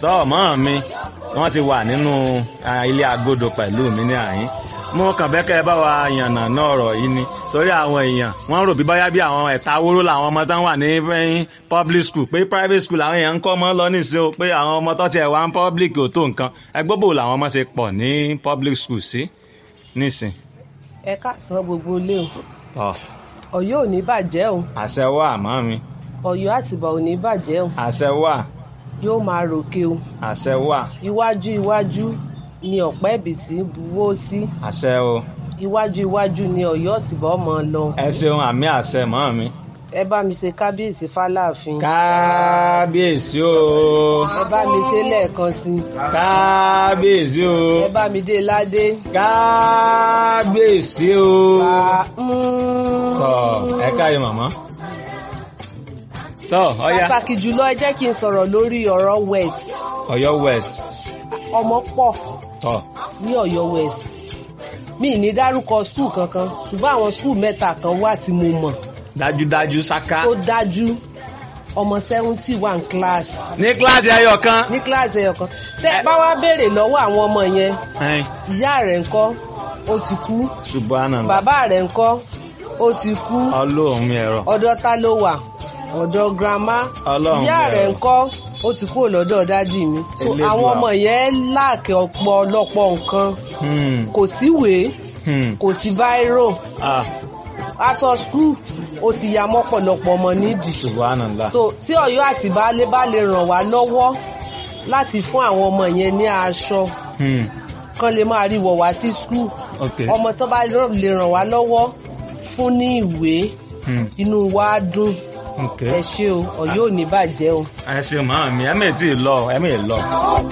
tọ́ mọ́ mi wọ́n ti wà nínú ah, ilé agodo pẹ̀lú mi ní àyín mo kàn fẹ́ kẹ́ ẹ bá wa yànnà náà ọ̀rọ̀ yìí ni torí àwọn èèyàn wọ́n rò bí báyá bí àwọn ẹ̀ta wóró làwọn ọmọ tán wà ní eh, public school pé private school làwọn èèyàn ń kọ́ ọmọ lọ nísìnyí o pé àwọn ọmọ tó tiẹ̀ wá ń public ò tó nǹkan ẹgbẹ́ bò làwọn ọmọ ṣe pọ̀ ní public school sí nísìn ẹ káàsán gbogbo ilé o tọ́ Ọ̀yọ́ ò ní bàjẹ́ o àṣẹ wà mọ́ mi Ọ̀yọ́ àtìbà ò ní bàjẹ́ o àṣẹ wà yóò máa ròkè o àṣẹ wà iwájú iwájú ni ọ̀pẹ́ ìbísí buwó sí àṣẹ o iwájú iwájú ni Ọ̀yọ́ àtìbà ọmọ lọ ẹ ṣeun àmì àṣẹ mọ́ mi. ẹ bá mi ṣe kábíyèsí fáláàfin kábíyèsí o ẹ bá mi ṣe lẹ́ẹ̀kan sí i kábíyèsí o ẹ bá mi dé ládé kábíyèsí o. bá tọ ẹ káyọ màmá. tọ ọya pàtàkì jùlọ ẹ jẹ́ kí n sọ̀rọ̀ lórí ọ̀rọ̀ west Ọ̀yọ́ west ọmọ pọ̀ tọ ní Ọ̀yọ́ west mi ì ní dárúkọ skul kankan ṣùgbọ́n àwọn skul mẹ́ta kan wà tí mo mọ̀ dájúdájú ṣáká. tó dájú ọmọ seventy one class ní kíláàsì ẹyọ kan. ní kíláàsì ẹyọ kan tẹ ẹ bá wá béèrè lọ́wọ́ àwọn ọmọ yẹn ẹn ìyá rẹ̀ ńkọ́ ó ti kú subhanallah bàbá rẹ̀ ńkọ́ ó ti kú ọlọ́run mi ẹ̀rọ. ọ̀dọ̀ ta ló wà ọ̀dọ̀ grandma Ọlọ́run ìyá bẹ̀rẹ̀. rẹ̀ ńkọ́ ó ti kúrò lọ́dọ̀ dádì mi so Elédùà. àwọn ọmọ yẹn láàkì ọ̀pọ̀lọpọ̀ nǹkan Hmm, kò síwèé hmm, kò sí báírò ah, aṣọ skul ó ti ya mọ́pọ̀lọpọ̀ ọmọ nídìí subhanallah. so tí Ọ̀yọ́ àti baálé bá lè ràn wá lọ́wọ́ láti fún àwọn ọmọ yẹn ní aṣọ Hmm, kán lè máa rí wọ̀ wá sí skul ok. ọmọ tó bá lè ràn wá lọ́wọ́ fún ní ìwé Hmm, inú wa á dùn ok. ẹ ṣé o Ọ̀yọ́ ò ní bàjẹ́ o. ẹ ṣe màmá mi ẹ mẹ́ẹ̀ tí ì lọ ẹ mẹ́ẹ̀ lọ.